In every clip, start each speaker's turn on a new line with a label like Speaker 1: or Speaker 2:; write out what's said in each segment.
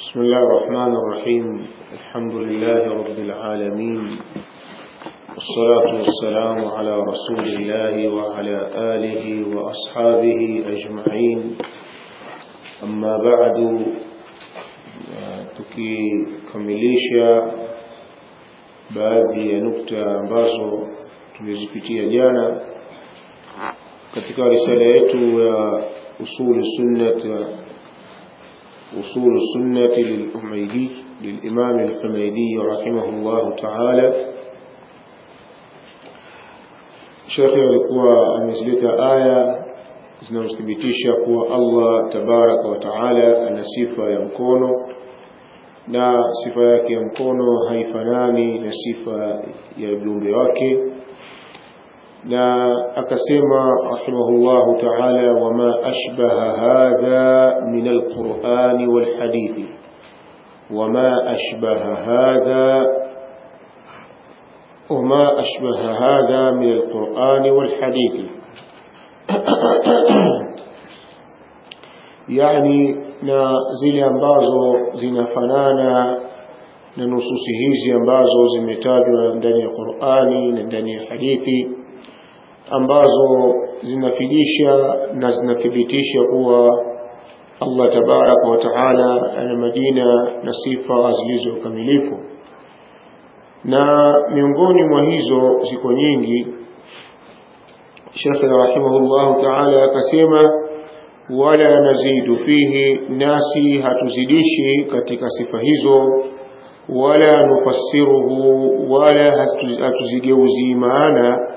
Speaker 1: بسم الله الرحمن الرحيم الحمد لله رب العالمين والصلاة والسلام على رسول الله وعلى آله وأصحابه أجمعين أما بعد tukikamilisha baadhi ya nukta ambazo tulizipitia jana katika risala yetu ya usulu sunnat أصول السنة للحميدي للإمام الحميدي رحمه الله تعالى shekhe alikuwa amezileta aya zinazothibitisha kuwa Allah tabaraka wa taala ana sifa ya mkono na sifa yake ya mkono haifanani na sifa ya viumbe wake na akasema rahimahullahu taala wama ashbaha hadha min alqurani walhadithi wama ashbaha hadha وما أشبه هذا من القرآن والحديث يعني na zile ambazo zinafanana na nususi hizi ambazo zimetajwa ndani ya Qur'ani na ndani ya hadithi ambazo zinafidisha na zinathibitisha kuwa Allah tabaraka wa taala ana majina na sifa zilizo kamilifu na miongoni mwa hizo ziko nyingi Sheikh rahimahullah ta'ala akasema wala nazidu fihi nasi hatuzidishi katika sifa hizo wala nufassiruhu wala hatuzigeuzi maana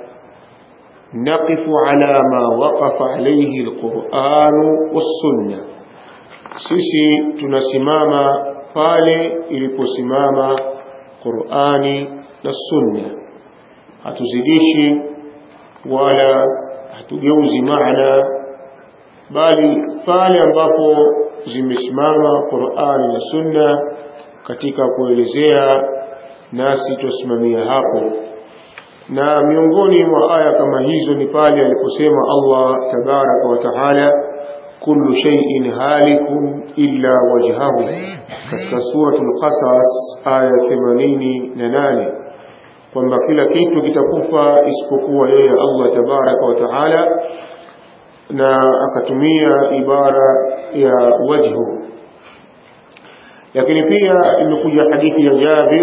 Speaker 1: naqifu ala ma waqafa alayhi alquran wassunna sisi tunasimama pale iliposimama Qur'ani na Sunna hatuzidishi wala hatugeuzi maana bali pale ambapo zimesimama Qur'ani na Sunna katika kuelezea nasi tusimamia hapo na miongoni mwa aya kama hizo ni pale aliposema Allah tabaraka wa taala kullu shay'in halikun illa wajhahu katika suratul qasas aya 88 kwamba kila kitu kitakufa isipokuwa yeye Allah tabaraka wa taala na akatumia ibara ya wajhu lakini pia imekuja hadithi ya Jabir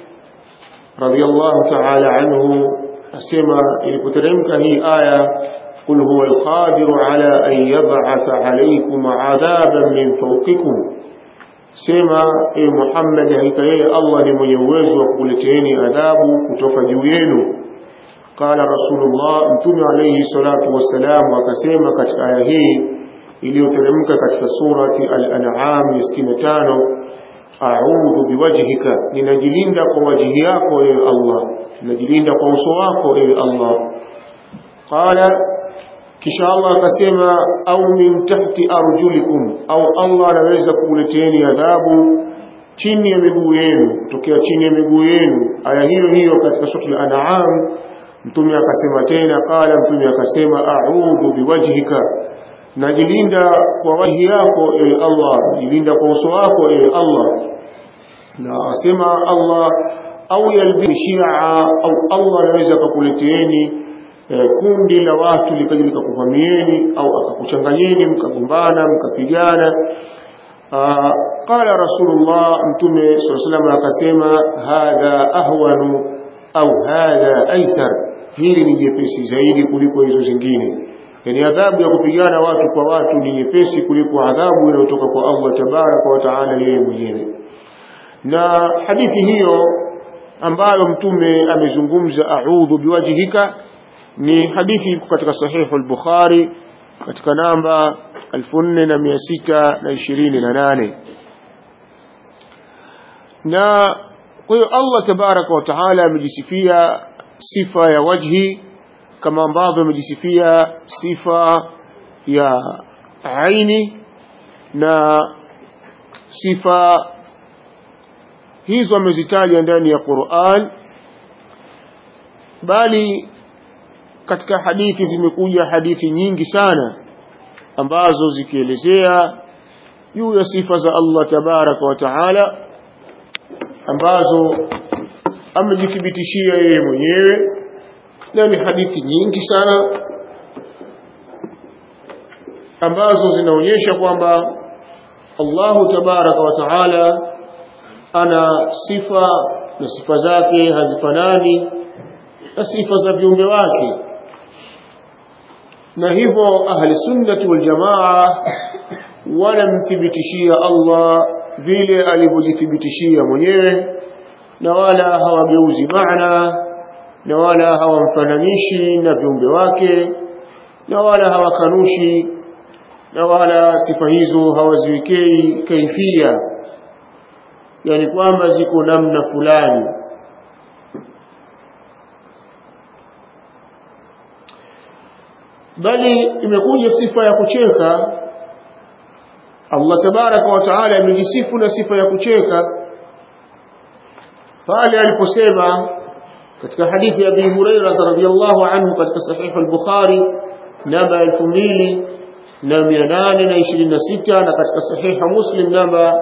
Speaker 1: radiyallahu ta'ala anhu asema ilipoteremka hii aya قل هو القادر على أن يبعث عليكم عذابا من فوقكم سما إيه محمد هيكايه الله ni mwenye uwezo wa kukuleteeni adhabu kutoka juu yenu qala rasulullah mtume alayhi salatu wassalam akasema katika aya hii iliyoteremka katika surati al-an'am 65 a'udhu biwajhika ninajilinda kwa wajhi yako ewe Allah ninajilinda kwa uso wako ewe Allah qala kisha Allah akasema au min tahti arjulikum au Allah anaweza kukuleteeni adhabu chini ya miguu yenu kutokea chini ya miguu yenu aya hiyo hiyo katika sura al-an'am mtume akasema tena qala mtume akasema a'udhu biwajhika najilinda kwa wahi yako ewe Allah najilinda kwa uso wako ewe Allah na asema Allah au yalbi shia au Allah anaweza kukuleteeni kundi la watu likaja likakuvamieni au akakuchanganyeni mkagombana mkapigana qala rasulullah mtume sallallahu akasema hadha ahwanu au hadha aisar hili ni jepesi zaidi kuliko hizo zingine yani adhabu ya kupigana watu kwa watu ni nyepesi kuliko adhabu inayotoka kwa Allah tabaraka wa taala yeye mwenyewe na hadithi hiyo ambayo mtume amezungumza a'udhu biwajhika ni hadithi iko katika sahihu al-Bukhari katika namba 4628 na kwa hiyo Allah tabaraka wa taala amejisifia sifa ya wajhi kama ambavyo amejisifia sifa ya aini na sifa hizo amezitaja ndani ya Qur'an bali katika hadithi zimekuja hadithi nyingi sana ambazo zikielezea juu ya sifa za Allah tabaraka wa taala ambazo amejithibitishia yeye mwenyewe na ni hadithi nyingi sana ambazo zinaonyesha kwamba Allahu tabaraka wa taala ana sifa na sifa zake hazifanani na sifa za viumbe wake na hivyo ahli sunnati wal jamaa wanamthibitishia Allah vile alivyojithibitishia mwenyewe na wala hawageuzi maana na wala hawamfananishi na viumbe wake na wala hawakanushi na wala sifa hizo hawaziwekei kaifia yani kwamba ziko namna fulani bali imekuja sifa ya kucheka Allah tabaraka wa taala amejisifu na sifa ya kucheka pale aliposema katika hadithi ya Abi Hurairah radhiyallahu anhu katika sahih al-Bukhari namba 2826 na katika sahih Muslim namba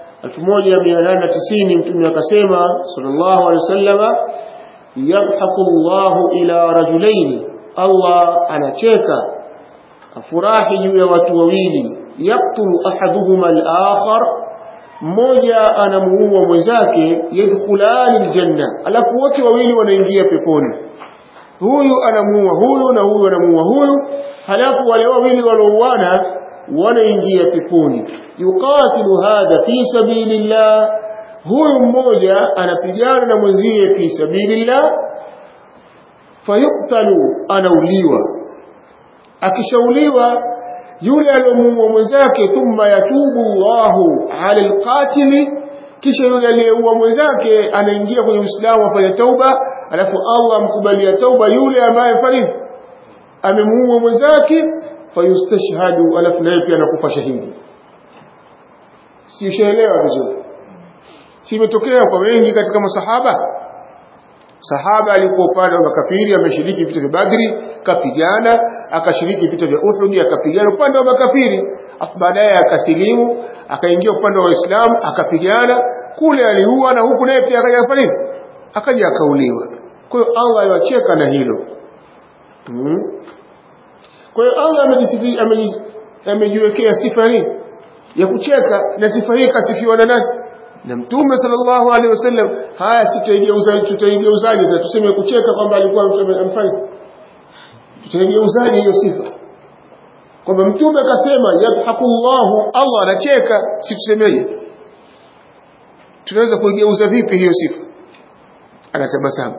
Speaker 1: 1890 mtume akasema sallallahu alaihi wasallama yadhaku Allahu ila rajulaini Allah anacheka afurahi juu ya watu wawili yaktulu ahaduhuma al-akhar mmoja anamuua mwenzake yadkhulani aljanna alafu wote wawili wanaingia peponi huyu anamuua huyu na huyu anamuua huyu halafu wale wawili walouana wanaingia peponi yuqatilu hadha fi sabilillah huyu mmoja anapigana na mwenzie fi sabilillah fayuktalu anauliwa akishauliwa yule aliyomuua mwenzake thumma yatubu Allahu ala alqatili kisha yule aliyeua mwenzake anaingia kwenye Uislamu afanya tauba alafu Allah amkubalia tauba yule ambaye fani amemuua mwenzake fayustashhadu alafu naye pia anakufa shahidi si ushaelewa vizuri si imetokea kwa wengi katika masahaba sahaba alikuwa upande wa makafiri ameshiriki vita vya Badri kapigana akashiriki vita vya Uhud akapigana upande wa makafiri afu baadaye akasilimu akaingia upande wa Waislamu akapigana kule aliua na huku naye pia akaja kufanya nini akaja akauliwa kwa hiyo Allah aliwacheka na hilo hmm. kwa hiyo Allah amejisifi amejiwekea sifa hii ya kucheka na sifa hii kasifiwa na nani na mtume sallallahu alaihi wasallam haya sitaigeuzaje tutaigeuzaje na tuseme kucheka kwamba alikuwa amfanya tutaigeuzaje hiyo sifa kwamba mtume akasema yadhakullahu Allah anacheka si tusemeje tunaweza kuigeuza vipi hiyo sifa anatabasamu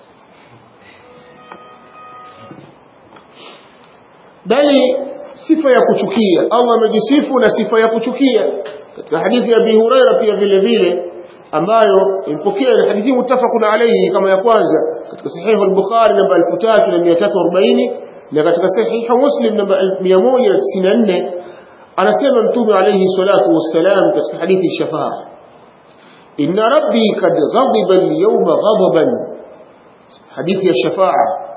Speaker 1: bali sifa ya kuchukia Allah amejisifu na sifa ya kuchukia katika hadithi ya Abi Huraira pia vile vile ambayo impokea hadithi mutafaqun alayhi kama ya kwanza katika sahihi al-Bukhari namba 3340 na katika sahihi Muslim namba 194 anasema mtume alayhi salatu wassalam katika hadithi shafaa inna rabbi kad ghadiba al-yawma ghadaban hadithi ya shafaa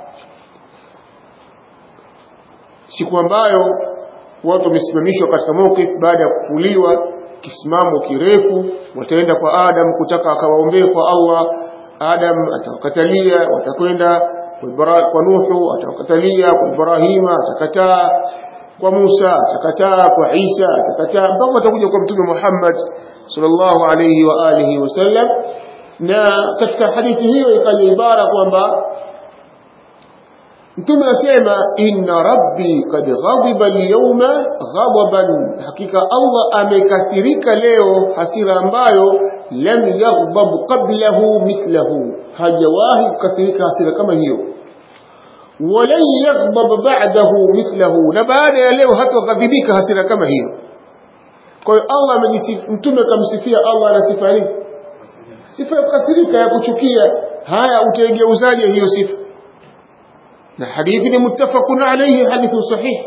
Speaker 1: siku ambayo watu wamesimamishwa katika mawqif baada ya kufuliwa kisimamo kirefu wataenda kwa Adam kutaka akawaombee kwa Allah Adam atawakatalia watakwenda kwa Nuhu atawakatalia kwa Ibrahima atakataa kwa Musa atakataa kwa Isa atakataa mpaka watakuja kwa Mtume Muhammad sallallahu alayhi wa alihi wasallam na katika hadithi hiyo ikaja ibara kwamba Mtume asema inna rabbi kad ghadiba al-yawma ghadaban, hakika Allah amekasirika leo hasira ambayo lam yaghdab qablahu mithlahu, hajawahi kukasirika hasira kama hiyo. Walan yaghdab ba'dahu mithlahu, na baada ya leo hataghadhibika hasira kama hiyo. Kwa hiyo Allah amejisifu, Mtume kamsifia Allah na sifa hii, sifa ya kukasirika, ya kuchukia. Haya, utaigeuzaje hiyo sifa? na hadithi ni muttafaqun alayhi hadithu sahih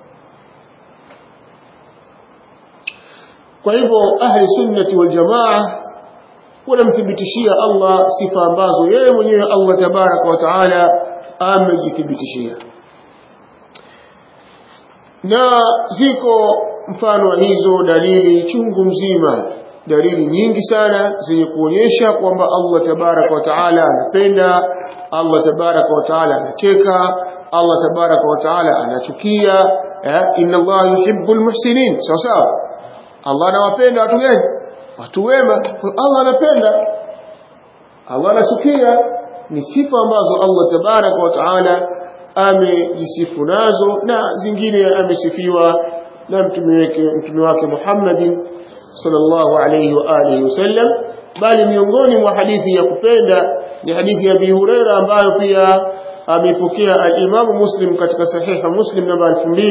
Speaker 1: kwa hivyo ahli sunnati wal jamaa wanamthibitishia Allah sifa ambazo yeye mwenyewe Allah tabaraka wa taala amejithibitishia na ziko mfano wa hizo dalili chungu mzima dalili nyingi sana zenye kuonyesha kwamba Allah tabaraka wa taala anapenda Allah tabaraka wa taala anacheka Allah tabaraka wa taala anachukia eh, inna Allah yuhibbul muhsinin sawa sawa Allah anawapenda watu gani watu wema Allah anapenda Allah anachukia ni sifa ambazo Allah tabaraka wa taala amejisifu nazo na zingine amesifiwa na mtume wake mtume wake Muhammadin sallallahu alayhi wa alihi wasallam bali miongoni mwa hadithi ya kupenda ni hadithi ya Abi Huraira ambayo pia amepokea al-Imam Muslim katika sahiha Muslim namba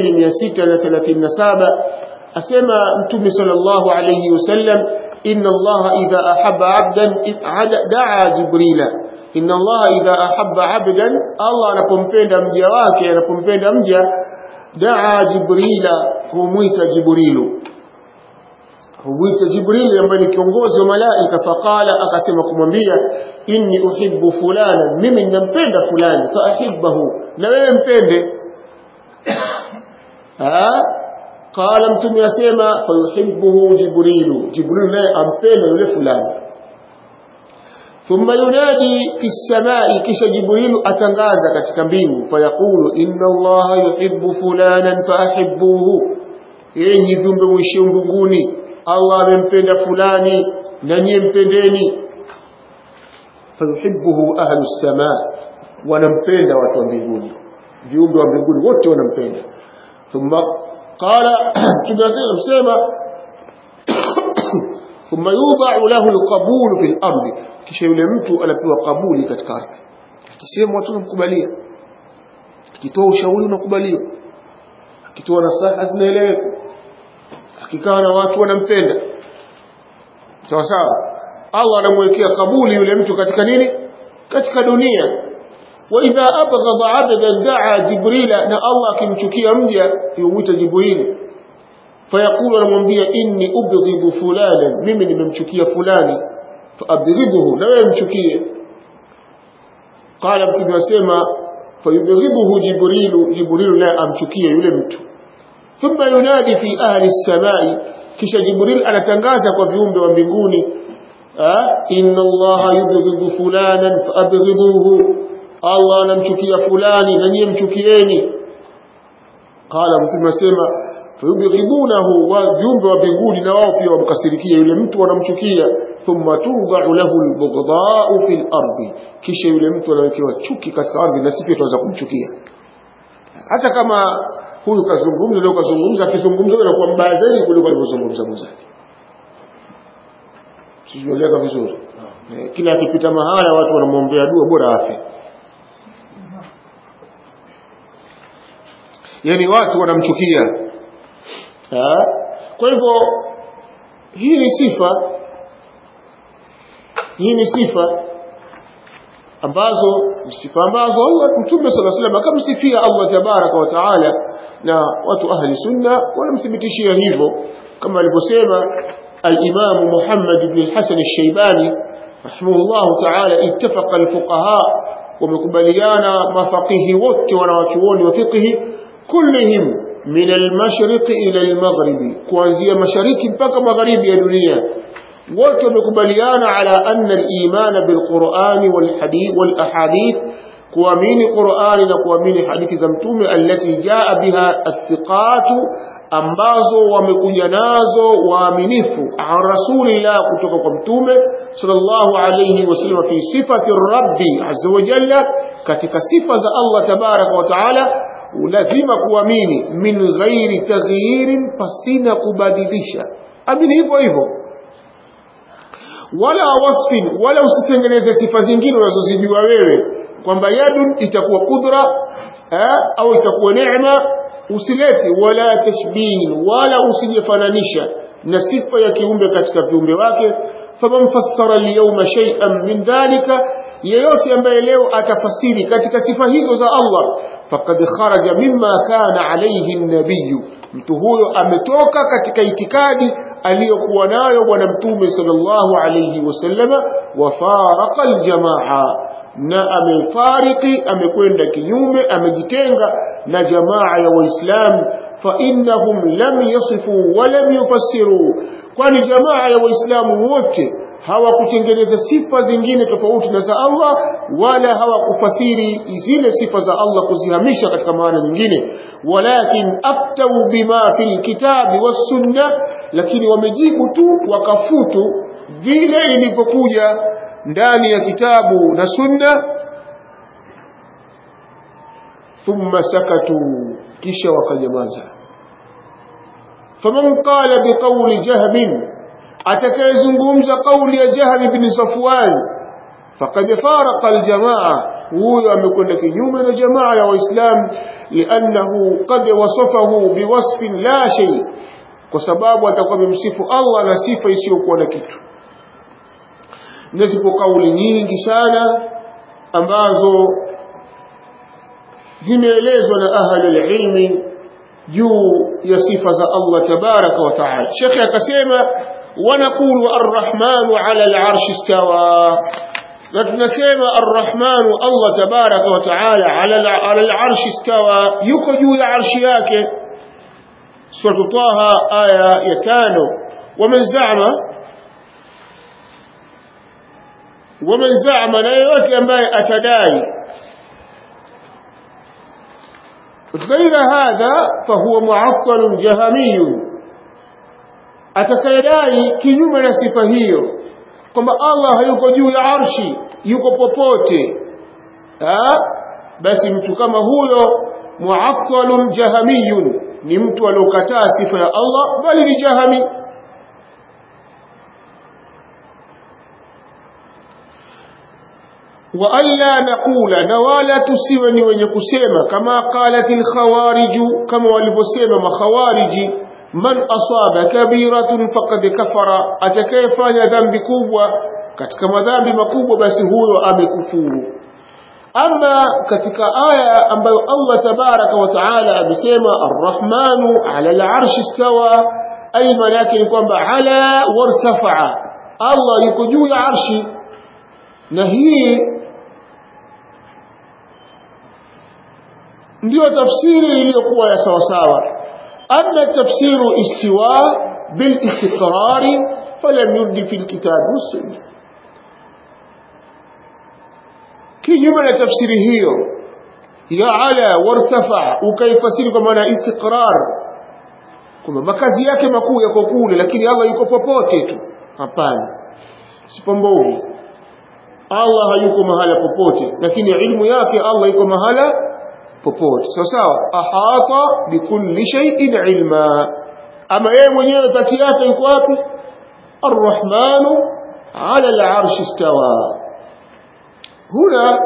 Speaker 1: 2637 asema mtume sallallahu alayhi wasallam inna Allah idha ahabba 'abdan da'a Jibrila inna Allah idha ahabba 'abdan Allah anapompenda mja wake anapompenda mja da'a Jibrila humwita Jibrilu humwita Jibril ambaye ni kiongozi wa malaika faqala akasema kumwambia inni uhibbu fulana mimi ninampenda fulani fa ahibbahu na wewe mpende ah qala mtume asema fa yuhibbuhu Jibril Jibril naye ampenda yule fulani thumma yunadi fi samai kisha Jibril atangaza katika mbingu fayaqulu inna Allah yuhibbu fulanan fa ahibbuhu enyi viumbe mwishi mbinguni Allah amempenda fulani na nyie mpendeni fayuhibbuhu ahlu samaa wanampenda watu wa mbinguni viumbe wa mbinguni wote wanampenda thumma qala tunasema thumma yudha'u lahu alqabul fi al-ardi kisha yule mtu anapewa kabuli katika ardhi akisema watu wanamkubalia akitoa ushauri unakubaliwa akitoa nasaha zinaeleweka akikaa na watu wanampenda sawa sawa Allah anamwekea kabuli yule mtu katika nini katika dunia wa idha abghadha 'abdan da'a jibrila na Allah akimchukia mja yumuita jibril fayaqulu anamwambia inni ubghidu fulana mimi nimemchukia fulani faabghidhu na wewe mchukie qala mtume asema fayubghidhu jibrilu jibrilu naye amchukie yule mtu ثم ينادي في أهل السماء kisha jibril anatangaza kwa viumbe wa mbinguni inna allaha yubghidhu fulanan faabghidhuhu allah anamchukia fulani na nyie mchukieni qala mtume asema fayubghidunahu wa viumbe wa mbinguni na wao pia wamkasirikia yule mtu wanamchukia thumma tudha'u lahu albughdha'u fil ardi kisha yule mtu anawekewa chuki katika ardhi na sisi pia tunaweza kumchukia hata kama huyu kazungumza leo kazungumza akizungumza anakuwa mbaya zaidi kuliko alivyozungumza mwenzake sijueleka vizuri kila akipita mahala watu wanamwombea dua bora afe yani watu wanamchukia kwa hivyo hii ni sifa hii ni sifa ambazo sifa ambazo Allah Mtume صلى الله عليه وسلم akamsifia Allah tabaraka wa taala na watu ahli sunna wanamthibitishia hivyo kama alivyosema al-Imam Muhammad ibn al-Hasan al-Shaybani rahimahullah taala ittafaqa al-fuqaha wamekubaliana mafaqihi wote wanawachuoni wa fiqhi kullihim min al-mashriq ila al-maghrib kuanzia mashariki mpaka magharibi ya dunia wote wamekubaliana ala anna al-iman bil-Qur'an wal-hadith wal-ahadith kuamini Qur'ani na kuamini hadithi za mtume allati jaa biha athiqatu ambazo wamekuja nazo waaminifu an rasulillah kutoka kwa mtume sallallahu alayhi wasallam fi sifati rabbi azza wa jalla katika sifa za Allah tabaraka wa taala lazima kuamini min ghairi taghyirin pasina kubadilisha amini hivyo hivyo wala wasfin wala usitengeneze sifa zingine unazozijua wewe kwamba yadun itakuwa kudra eh, au itakuwa neema usilete wala tashbihin wala usijifananisha na sifa ya kiumbe katika viumbe wake faman fassara alyawma shay'an min dhalika yeyote ambaye leo atafasiri katika sifa hizo za Allah faqad kharaja mimma kana alayhi an-nabiy mtu huyo ametoka katika itikadi aliyokuwa nayo bwana mtume sallallahu alayhi wasallama wa faraqa aljamaa na amefariki amekwenda kinyume amejitenga na jamaa ya waislamu fa innahum lam yasifu wa lam yufassiru kwani jamaa ya waislamu wote hawakutengeneza sifa zingine tofauti na za Allah wala hawakufasiri zile sifa za Allah kuzihamisha katika maana nyingine walakin aftau bima fil kitabi was sunna lakini wamejibu tu wakafutu vile ilivyokuja ndani ya kitabu na sunna thumma sakatu kisha wakanyamaza faman qala biqawli jahmin atakayezungumza kauli ya Jahl bin Safwan faqad faraqa aljamaa huyo amekwenda kinyume na jamaa ya waislam liannahu qad wasafahu biwasfin la shay kwa sababu atakuwa amemsifu Allah na sifa isiyokuwa na kitu na zipo kauli nyingi sana ambazo zimeelezwa na ahli ilmi juu ya sifa za Allah tabaraka wa taala shekhe akasema ونقول الرحمن على العرش استوى نتنسيما الرحمن الله تبارك وتعالى على على العرش استوى يكجو عرش yake سورة طه آية يتانو ومن زعم ومن زعم na yote ambaye atadai غير هذا فهو معطل جهمي atakayedai kinyume na sifa hiyo kwamba Allah hayuko juu ya arshi yuko popote ha? basi mtu kama huyo muattalun jahamiyun ni mtu aliokataa sifa ya Allah bali ni jahami wa alla naqula na wala tusiwe ni wenye kusema kama qalatil khawariju kama walivyosema makhawariji man asaba kabiratun faqad kafara atakayefanya dhambi kubwa katika madhambi makubwa basi huyo amekufuru ama katika aya ambayo Allah tabaraka wa taala amesema arrahmanu ala al'arshi istawa ay maana yake ni kwamba ala wartafa'a Allah yuko juu ya arshi na hii ndio tafsiri iliyokuwa ya sawa sawa أما تفسير استواء بالاستقرار فلم يرد في الكتاب والسنة كيما تفسير هي يا على وارتفع ukaifasiri kwa maana istiqrar kwamba makazi yake makuu yako kule lakini Allah yuko popote tu hapana sipombovu Allah hayuko mahala popote lakini ilmu yake Allah yuko mahala popote sawa sawa ahata bikulli shay'in ilma ama yeye mwenyewe kati yake yuko wapi arrahmanu ala al'arshi istawa huna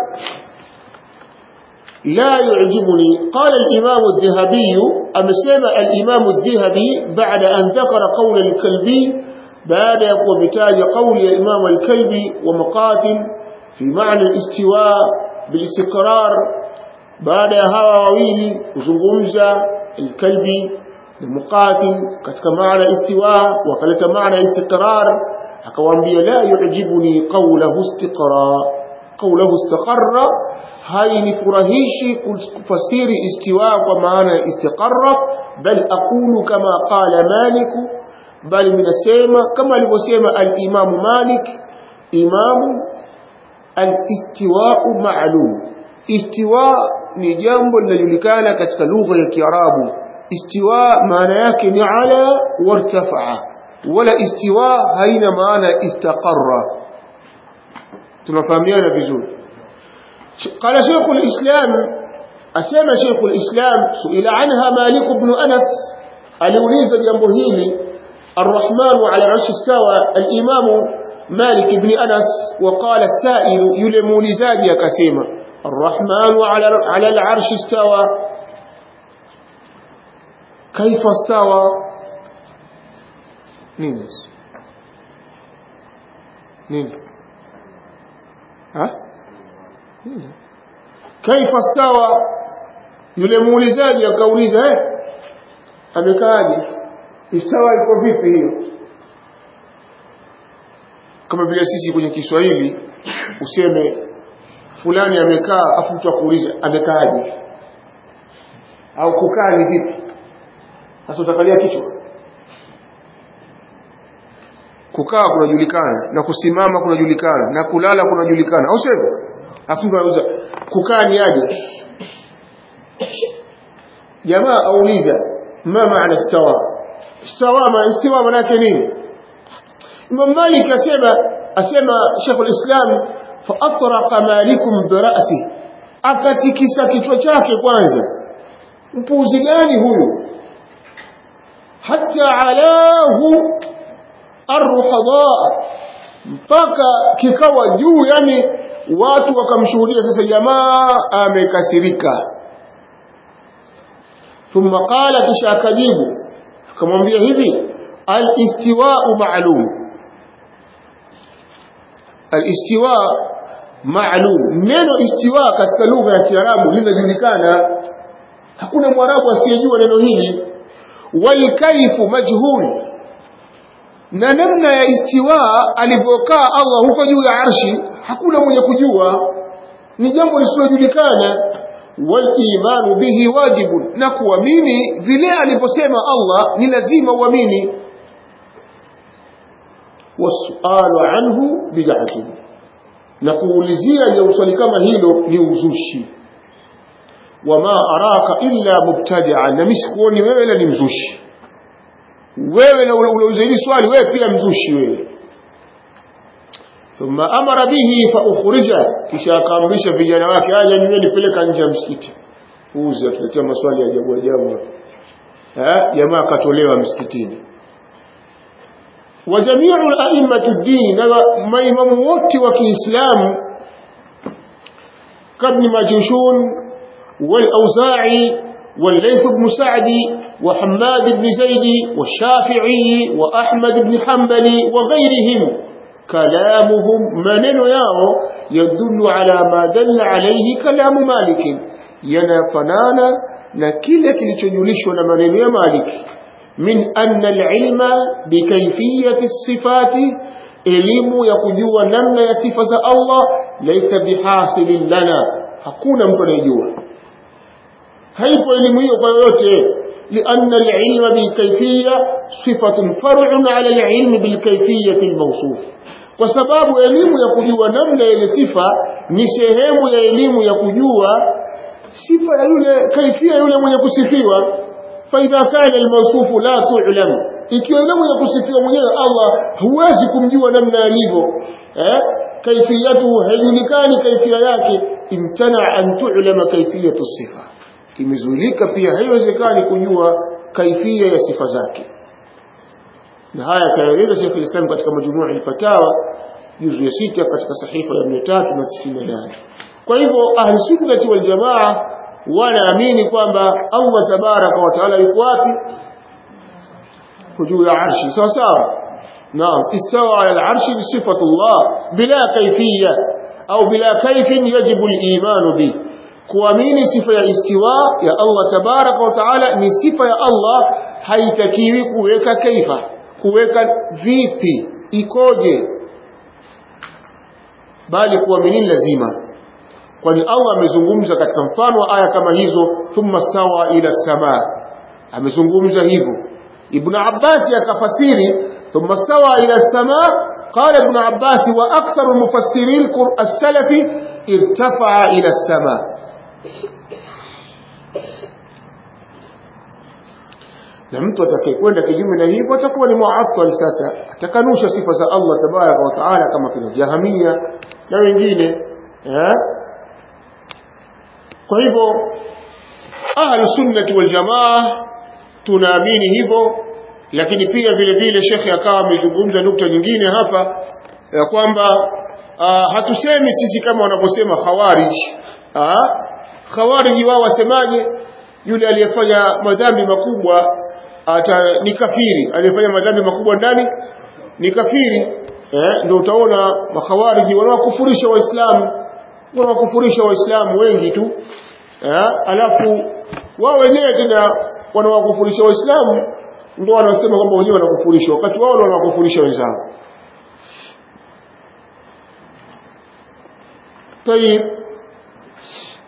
Speaker 1: لا يعجبني قال الإمام الذهبي أمسيما الإمام الذهبي بعد أن ذكر قول الكلبي بعد يقوى بتاج قول الإمام الكلبي ومقاتل في معنى الاستواء بالاستقرار baada ya hawa wawili kuzungumza alkalbi na muqatil katika maana istiwa wakaleta maana istiqrar akawaambia la yu'jibuni qawluhu istiqrar qawluhu istaqarra hainifurahishi kufasiri istiwa kwa maana istiqarra bal aqulu kama qala malik bal minasema kama alivyosema al-imam malik imamu al-istiwa ma'lum istiwa ni jambo linajulikana katika lugha ya Kiarabu istiwa maana yake ni ala wartafa'a wala istiwa haina maana istaqarra tunafahamiana vizuri قال شيخ الإسلام أسمى شيخ الإسلام سئل عنها مالك بن أنس اليوليز جنبهيلي الرحمن على العرش استوى الإمام مالك بن أنس وقال السائل يلمو لزاجي كسيما الرحمن على على العرش استوى كيف استوى نين نين ها نين كيف استوى yule muulizaji akauliza eh amekaaje istawa iko vipi hiyo kama vile sisi kwenye Kiswahili useme fulani amekaa afu mtu akuuliza amekaaje au kukaa ni vipi sasa utakalia kichwa kukaa kunajulikana na kusimama kunajulikana na kulala kunajulikana au sivyo afu mtu anauliza kukaa ni aje jamaa auliza ma maana istawa istawa ma istiwa maana yake nini Imam Malik asema asema Sheikh al-Islam fa atraqa malikum bi ra'si akatikisa kichwa chake kwanza mpuzi gani huyu hatta alahu arruhadaa mpaka kikawa juu yani watu wakamshuhudia sasa jamaa amekasirika thumma qala kisha akajibu akamwambia hivi al-istiwa'u ma'lum al-istiwa ma'lum neno istiwa katika lugha ya Kiarabu linajulikana hakuna mwarabu asiyejua neno hili wal kaifu majhul na namna ya istiwa alivyokaa Allah huko juu ya arshi hakuna mwenye kujua ni jambo lisilojulikana wal imanu bihi wajibun na kuamini vile alivyosema Allah ni lazima uamini wasualu anhu bid'atun na kuulizia ya swali kama hilo ni uzushi wama araka illa mubtadi'an na misikuoni wewe ila ni mzushi wewe na unauliza hili swali wewe pia mzushi wewe thumma amara bihi fa ukhrija kisha akaamrisha vijana wake aje niwe nipeleka nje ya msikiti uzi atuletea maswali ya ajabu ajabu eh jamaa akatolewa msikitini wa jami'u a'immatu ad-din na maimamu wote wa Kiislamu kabni majushun wal-auza'i والليث بن سعد وحماد بن زيد والشافعي وأحمد بن حنبل وغيرهم كلامهم منن ياو يدل على ما دل عليه كلام مالك ينفنانا نكيل كليتجوليش ونمنن يا مالك من أن العلم بكيفية الصفات elimu ya kujua namna ya sifa za Allah laisa bihasilin lana hakuna mtu anayejua haipo elimu hiyo kwa yoyote لأن العلم بالكيفية صفة فرع على العلم بالكيفية الموصوف kwa sababu elimu ya kujua namna ile sifa ni sehemu ya elimu ya kujua sifa ya yule kaifia yule mwenye kusifiwa faidha kana almawsufu la tu'lam ikiwa yule mwenye kusifiwa mwenyewe Allah huwezi kumjua namna alivyo eh kaifiyatu haijulikani kaifia yake imtana an tu'lama kaifiyatu sifa imezuilika pia haiwezekani kujua kaifia ya sifa zake na haya kaeleza Sheikh al-Islam katika majumua al-fatawa juzu ya sita katika sahifa ya 398 kwa hivyo ahli sunnah wal jamaa wanaamini kwamba Allah tabaraka wa taala yuko wapi juu ya arshi sawa sawa naam istawa ala al-arshi bi sifatullah bila kayfiyya au bila kayfin yajibu al-iman bihi kuamini sifa ya istiwa ya Allah tabaraka wa taala ni sifa ya Allah haitakiwi kuweka kaifa kuweka vipi ikoje bali kuamini lazima kwani Allah amezungumza katika mfano wa aya kama hizo thumma stawa ila samaa amezungumza hivyo ibn Abbas akafasiri thumma stawa ila samaa قال ابن عباس وأكثر المفسرين السلف ارتفع إلى السماء na mtu atakayekwenda kinyume na hivyo atakuwa ni muattal sasa atakanusha sifa za Allah tabaraka wa taala kama kina jahamia na wengine eh kwa hivyo ahlu sunnati wal jamaa tunaamini hivyo lakini pia vile vile shekhe akawa amezungumza nukta nyingine hapa ya kwamba hatusemi sisi kama wanavyosema khawarij khawarij wao wasemaje yule aliyefanya madhambi makubwa ata ni kafiri aliyefanya madhambi makubwa ndani ni kafiri eh ndio utaona makhawariji wanawakufurisha waislamu wanawakufurisha waislamu wengi tu eh alafu wao wenyewe tena wanawakufurisha waislamu ndio wanasema kwamba wenyewe wanakufurisha wakati wao wanawakufurisha wenzao طيب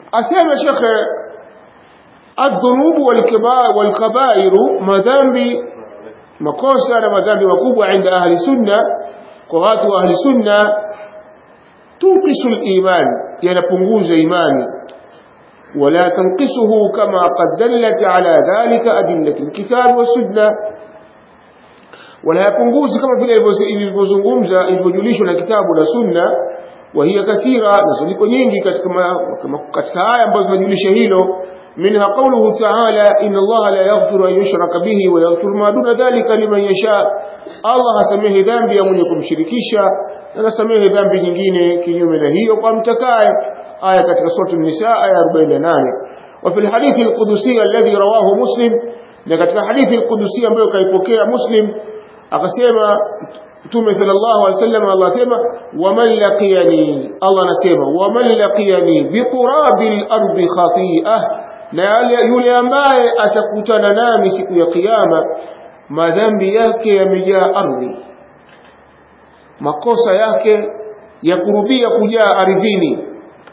Speaker 1: asema shekhe adhunubu walkabairu madhambi makosa na madhambi makubwa inda ahli sunna kwa watu wa ahli sunna tunqisu liman yanapunguza imani ولا تنقصه كما قد دلت على ذلك أدلة الكتاب والسنة ولا يpunguzi kama vile ilivyozungumza ilivyojulishwa na kitabu na sunna وهي كثيرة نزliko nyingi katika katika aya ambazo zinajulisha hilo منها قوله تعالى إن الله لا يغفر أن يشرك به ويغفر ما دون ذلك لمن يشاء الله hasamehe dhambi ya mwenye kumshirikisha na nasamehe dhambi nyingine kinyume na hiyo kwa mtakaye aya katika sura an-nisa aya 48 وفي الحديث القدسي الذي رواه مسلم na katika hadithi al-Qudusi ambayo kaipokea Muslim akasema Mtume sallallahu alaihi wasallam Allah asema waman laqiyani Allah anasema waman laqiyani biqurabil ardi khati'ah na yule ambaye atakutana nami siku ya kiyama madhambi yake yamejaa ardhi makosa yake ya kurubia kujaa ardhini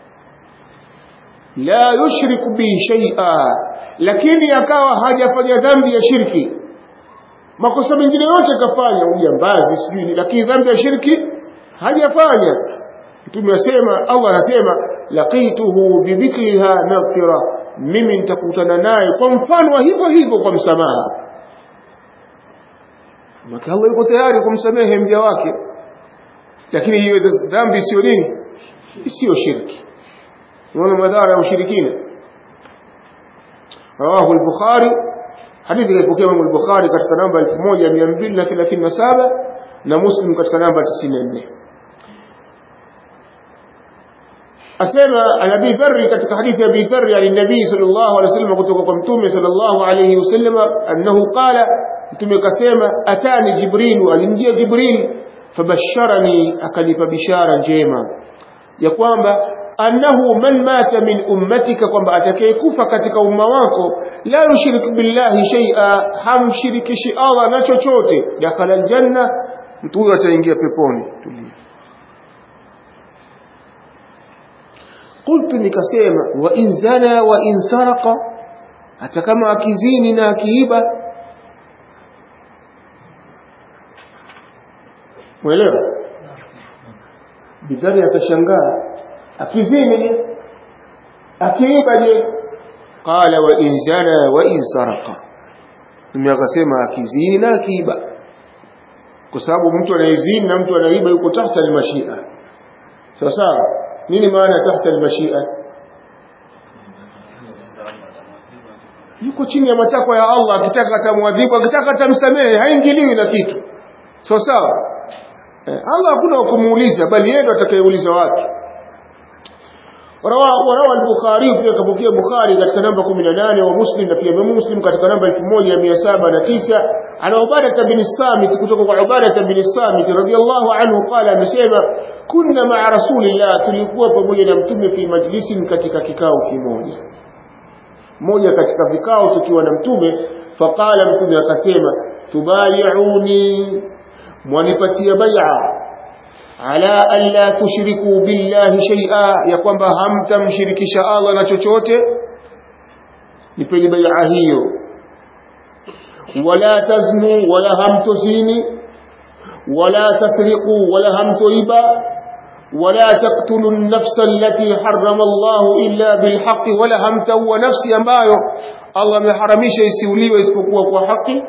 Speaker 1: la yushriku bi shay'a lakini akawa hajafanya dhambi ya shirki makosa mengine yote kafanya ujambazi sijui lakini dhambi ya shirki hajafanya mtume asema Allah anasema laqituhu bimithliha maghfira mimi nitakutana naye kwa mfano wa hivyo hivyo kwa msamaha maka Allah yuko tayari kumsamehe mja wake lakini hiyo dhambi sio nini sio shirki unaona madhara ya ushirikina rawahu al-bukhari hadithi ilipokea Imam al-Bukhari katika namba 1237 na Muslim katika namba 94 asema Abi Dharr katika hadithi ya Abi Dharr ya Nabii sallallahu alaihi wasallam kutoka kwa Mtume sallallahu alaihi wasallam annahu qala Mtume kasema atani Jibril alimjia Jibril fabasharani akanipa bishara njema ya kwamba annahu man mata min ummatika kwamba atakayekufa katika umma wako la yushrik billahi shay'a hamshirikishi Allah na chochote dakhala aljanna mtu huyo ataingia peponi tulia qultu nikasema wa in zana wa in saraqa hata kama akizini na akiiba mwelewa bidhari akashangaa akizini je akiiba je qala wa in zana wa in saraqa mimi akasema akizini na akiiba kwa sababu mtu anayezini na mtu anaiba yuko tahta almashia sawa sawa nini maana tahta almashia yuko chini ya matakwa ya Allah akitaka atamwadhibu akitaka atamsamehe haingiliwi na kitu sawa sawa eh, Allah hakuna kumuuliza bali yeye ndo atakayeuliza watu وروى البخاري في كبوكيه بخاري katika namba 18 wa Muslim na pia Muslim katika namba 1709 ana Ubadah bin Samit kutoka kwa Ubadah bin Samit radiyallahu anhu qala amesema kunna ma'a rasulillah tulikuwa pamoja na mtume fi majlisin katika kikao kimoja moja katika vikao tukiwa na mtume faqala mtume akasema tubayi'uni mwanipatia bai'a ala an la tushriku billahi shay'a ya kwamba hamtamshirikisha Allah na chochote nipeni bai'a hiyo wala taznu wala hamtuzini wala tasriqu wala hamtuiba ولا تقتلوا النفس التي حرم الله إلا بالحق ولا همتوا نفسي ambayo Allah ameharamisha isiuliwe isipokuwa kwa haki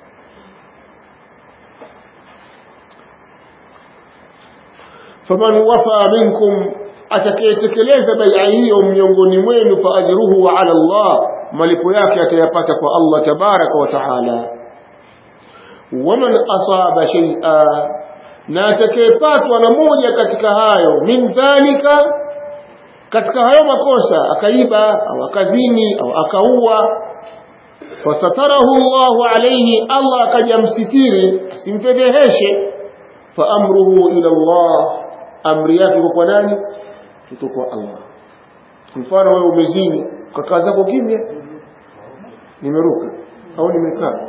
Speaker 1: faman wafa minkum atakayetekeleza bai'a hiyo miongoni mwenu fa ajruhu ala Allah malipo yake atayapata kwa Allah tabaraka wa taala waman asaba shay'a na atakayepatwa na moja katika hayo min dhalika katika hayo makosa akaiba au akazini au akaua fasatarahu Allahu alayhi Allah akajamsitiri asimfedheheshe fa amruhu ila Allah amri yake kwa nani kutoka Allah mfano wewe umezini kakaa zako kimya nimeruka au nimekaa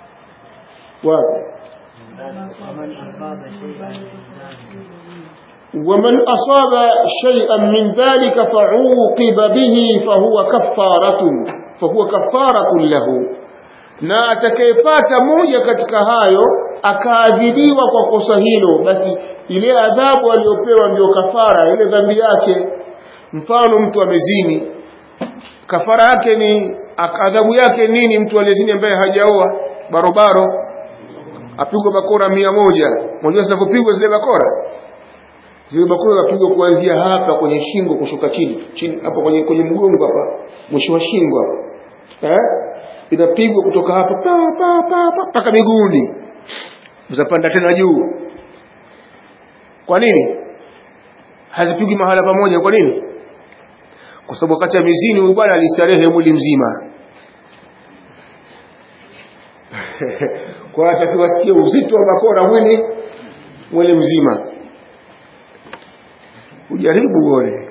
Speaker 1: wapi ومن أصاب شيئا من ذلك فعوقب به فهو كفارة فهو كفارة له na atakayepata moja katika hayo akaadhibiwa kwa kosa hilo basi ile adhabu aliyopewa ndio kafara ile dhambi yake mfano mtu amezini kafara yake ni adhabu yake nini mtu aliyezini ambaye hajaoa barobaro apigwa bakora mia moja unajua zinavyopigwa zile bakora zile bakora zapigwa kuanzia hapa kwenye shingo kushuka chini chini hapo kwenye kwenye mgongo hapa mwisho wa shingo hapa eh inapigwa kutoka hapa pa pa pa pa mpaka miguuni uzapanda tena juu kwa nini hazipigwi mahala pamoja kwa nini kwa sababu wakati ya mizini huyu bwana alistarehe mwili mzima kwa atakiwa sikia uzito wa bakora mwili mwili mzima ujaribu uone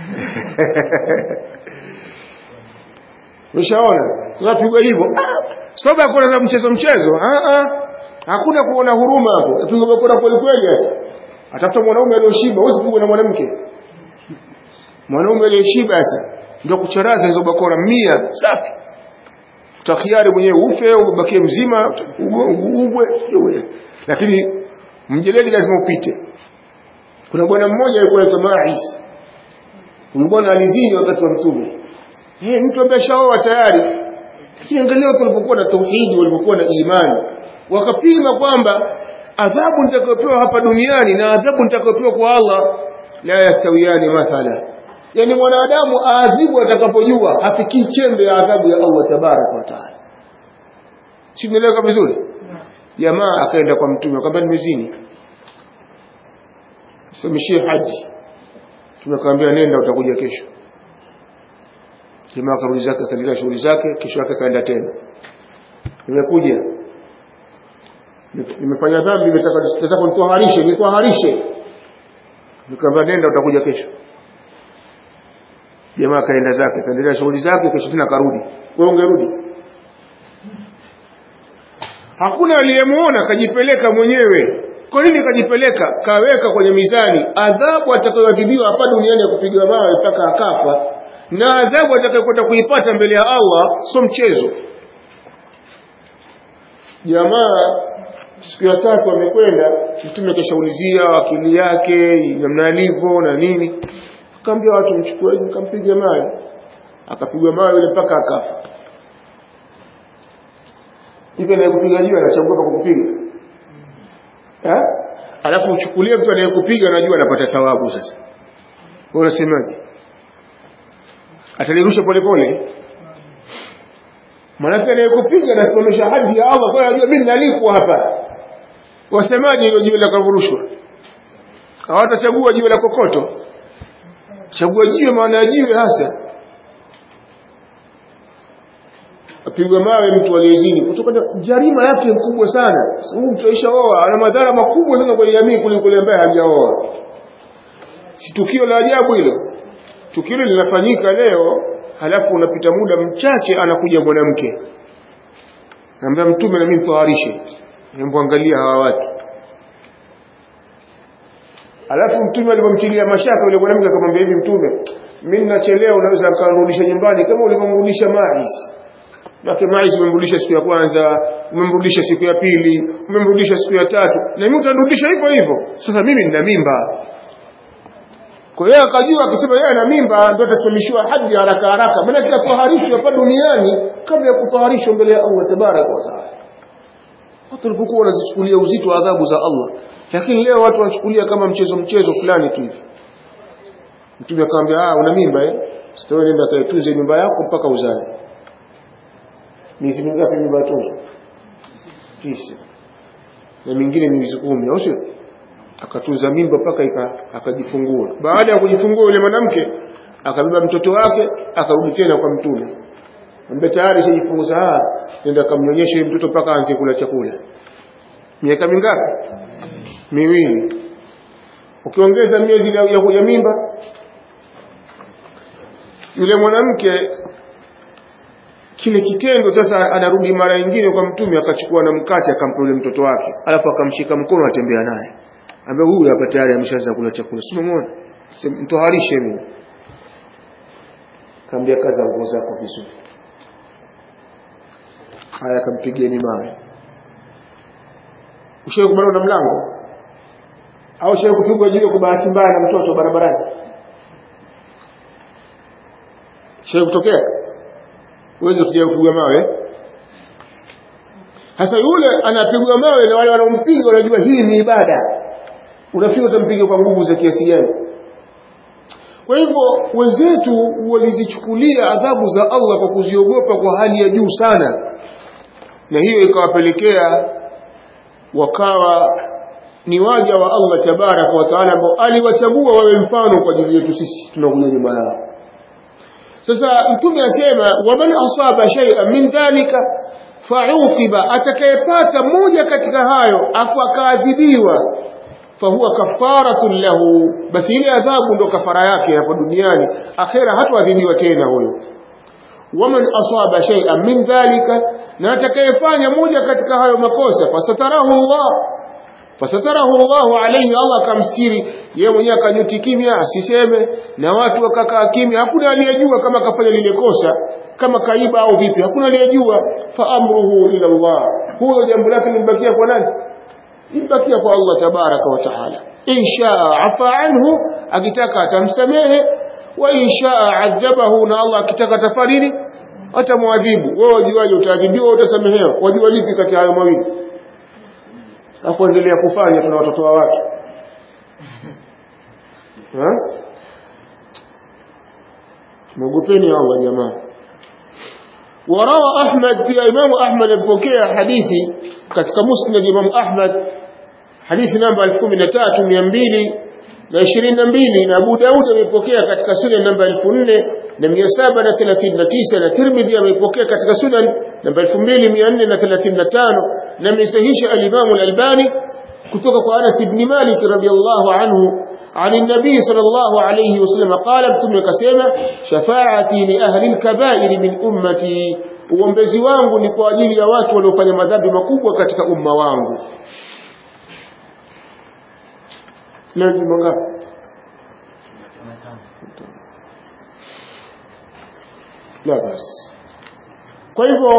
Speaker 1: Umeshaona? Tunapigwa hivyo. Sababu ya kuona mchezo mchezo. Ah ah. Hakuna kuona huruma hapo. Apigwa bakora kweli kweli sasa. Atafuta mwanaume aliyoshiba, huwezi kupigwa na mwanamke. Mwanaume aliyeshiba sasa ndio kucharaza hizo bakora mia safi. Utakiari mwenyewe ufe au ubakie mzima, ugwe, lakini mjeledi lazima upite. Kuna bwana mmoja alikuwa anaitwa Ma'is. Huyu bwana alizini wakati wa mtume. Eh, mtu ambaye shaoa tayari. Lakini angalia watu walipokuwa na tauhidi, walipokuwa na imani, wakapima kwamba adhabu nitakayopewa hapa duniani na adhabu nitakayopewa kwa Allah la yastawiyani mathala. Yaani mwanadamu aadhibu atakapojua hafikii chembe ya adhabu ya Allah tabaraka wa taala. Si umeeleweka vizuri? Jamaa akaenda kwa mtume akamwambia nimezini. Someshie haji. Tumekwambia nenda utakuja kesho jamaa akarudi zake akaendelea shughuli zake kesho yake kaenda tena nimekuja nimefanya dhambi nimetaka nitoharishe nitoharishe nikamwambia nenda utakuja kesho jamaa kaenda zake kaendelea shughuli zake kesho tena karudi wewe ungerudi hakuna aliyemuona kajipeleka mwenyewe kwa nini kajipeleka kaweka kwenye mizani adhabu atakayoadhibiwa hapa duniani ya kupigwa mawe mpaka akafa na adhabu atakayokwenda kuipata mbele ya Allah sio mchezo jamaa siku ya tatu amekwenda mtume akashaulizia akili yake namna alivyo na nini akaambia watu mchukueni mkampiga mawe akapigwa mawe yule mpaka akafa hivi anayekupiga jiwe anachagua kwa kukupiga eh alafu uchukulie mtu anayekupiga anajua anapata thawabu sasa wewe unasemaje atalirusha polepole manake anayekupiga anasimamisha hadi ya Allah kwa anajua mimi nalikwa hapa wasemaje hilo jiwe la kavurushwa hawatachagua jiwe la kokoto chagua jiwe maana ya jiwe hasa apigwa mawe mtu aliyezini kutokana jarima yake mkubwa sana sababu mtu aishaoa ana madhara makubwa sana kwenye jamii kuliko yule ambaye hajaoa si tukio la ajabu hilo tukio linafanyika leo halafu unapita muda mchache anakuja mwanamke naambia mtume na mimi mtawarishe nimwangalia hawa watu alafu mtume alipomtilia mashaka yule mwanamke akamwambia hivi mtume mimi ninachelewa unaweza kanirudisha nyumbani kama ulivyomrudisha Maiz Maki Maiz umemrudisha siku ya kwanza umemrudisha siku ya pili umemrudisha siku ya tatu na mimi utanirudisha hivyo hivyo sasa mimi nina mimba kwa hiyo akajua akisema yeye ana mimba ndio atasimamishiwa haji haraka haraka maana kila kuharishwa hapa duniani kabla ya kutoharishwa mbele ya Allah tabaraka wa taala watu walipokuwa wanazichukulia uzito wa adhabu za Allah lakini leo watu wanachukulia kama mchezo mchezo fulani tu hivi mtume akamwambia ah una mimba eh sitawe nenda kaitunze mimba yako mpaka uzae miezi mingapi mimba yatunzwa tisa na mingine miezi kumi au sio akatunza mimba mpaka akajifungua baada ya kujifungua yule mwanamke akabeba mtoto wake akarudi tena kwa mtume ambaye tayari shajifunguza ah nenda kamnyonyesha yule mtoto mpaka aanze kula chakula miaka mingapi miwili ukiongeza miezi ya kuja mimba yule mwanamke kile kitendo sasa anarudi mara nyingine kwa mtume akachukua na mkate akampa yule mtoto wake alafu akamshika mkono atembea naye ambaye huyu hapa tayari ameshaanza kula chakula simamona mtoharishe mimi kaambia kaza nguo zako vizuri haya kampigeni mawe ushawahi kubanwa na mlango au ushawahi kupigwa jiwe kwa bahati mbaya na mtoto barabarani ushawahi kutokea uweze kuja kupigwa mawe sasa yule anapigwa mawe na wale wanaompiga wanajua hii ni ibada unafikiri utampiga kwa nguvu za kiasi gani kwa hivyo wenzetu walizichukulia adhabu za Allah kwa kuziogopa kwa hali ya juu sana na hiyo ikawapelekea wakawa ni waja wa Allah tabaraka wa taala ambao aliwachagua wawe mfano kwa ajili yetu sisi tunakuja nyuma yao sasa mtume asema waman asaba shay'an min dhalika fauqiba atakayepata moja katika hayo afu akaadhibiwa fahuwa kafaratun lahu basi ile adhabu ndo kafara yake hapa duniani akhera hatoadhibiwa tena huyo waman asaba shay'an min dhalika na atakayefanya moja katika hayo makosa fasatarahu Allah fasatarahu Allah alayhi Allah kamstiri yeye mwenyewe akanyuti kimya asiseme na watu wakakaa kimya hakuna aliyejua kama kafanya lile kosa kama kaiba au vipi hakuna aliyejua fa amruhu ila Allah huyo jambo lake limbakia kwa nani limbakia kwa Allah tabaraka wa taala inshaa afa anhu akitaka atamsamehe wa inshaa adhabahu na Allah akitaka tafariri atamwadhibu wewe wajuaje utaadhibiwa utasamehewa wajua lipi kati ya hayo mawili afu endelea kufanya tuna watoto wa watu mwogopeni Allah jamaa وروى أحمد في إمام أحمد البوكية حديثي كتك مسند إمام أحمد حديث نمبر الكم نتات ميامبيلي na ishirini na mbili na Abu Daud amepokea katika sunan namba elfu nne na mia saba na thelathini na tisa na Tirmidhi amepokea katika sunan namba elfu mbili mia nne na thelathini na tano na amesahisha alimamu Al-Albani kutoka kwa Anas ibn Malik radhiyallahu anhu عن النبي صلى الله عليه وسلم قال mtume akasema shafaati li ahli al-kaba'ir min ummati uombezi wangu ni kwa ajili ya watu waliofanya madhambi makubwa katika umma wangu leo ni mangapi la basi kwa hivyo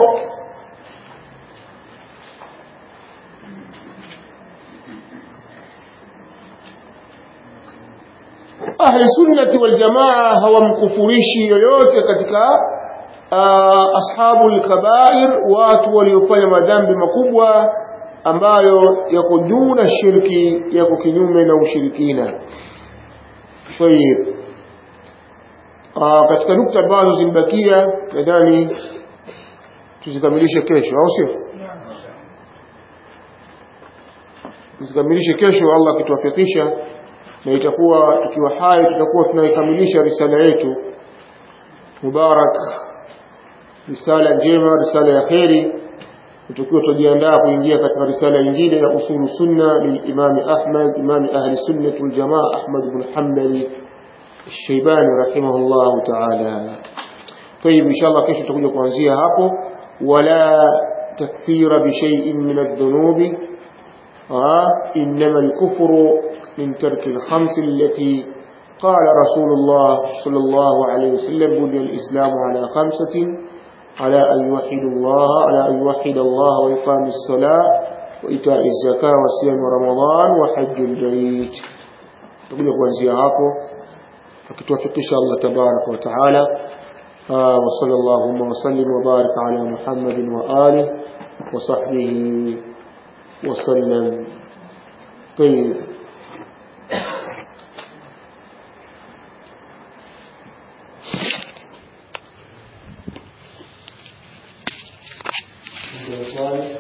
Speaker 1: ahli sunnati wal jamaa hawamkufurishi yoyote katika uh, ashabul kabair watu waliofanya madhambi makubwa ambayo yako juu na shirki yako kinyume na ushirikina tayib uh, katika nukta ambazo zimebakia nadhani tuzikamilishe kesho au sio tuzikamilishe kesho Allah akituwafikisha na itakuwa tukiwa hai tutakuwa tunaikamilisha risala yetu mubarak risala njema risala ya kheri tukiwa tujiandaa kuingia katika risala nyingine ya usulu sunna lilimam Ahmad imam ahli sunnah wal jamaa Ahmad ibn Hanbali الشيباني رحمه الله تعالى طيب إن شاء الله كيف تقول kuanzia hapo ولا تكفير بشيء من الذنوب آه إنما الكفر من ترك الخمس التي قال رسول الله صلى الله عليه وسلم بني الإسلام على خمسة على أن يوحد الله على أن يوحد الله وإقام الصلاة وإيتاء الزكاة وصيام رمضان وحج البيت تقول kuanzia hapo akituwafikisha Allah tabarak wa taala وصلى اللهم وسلم وبارك على محمد وآله وصحبه وسلم طيب Thank you.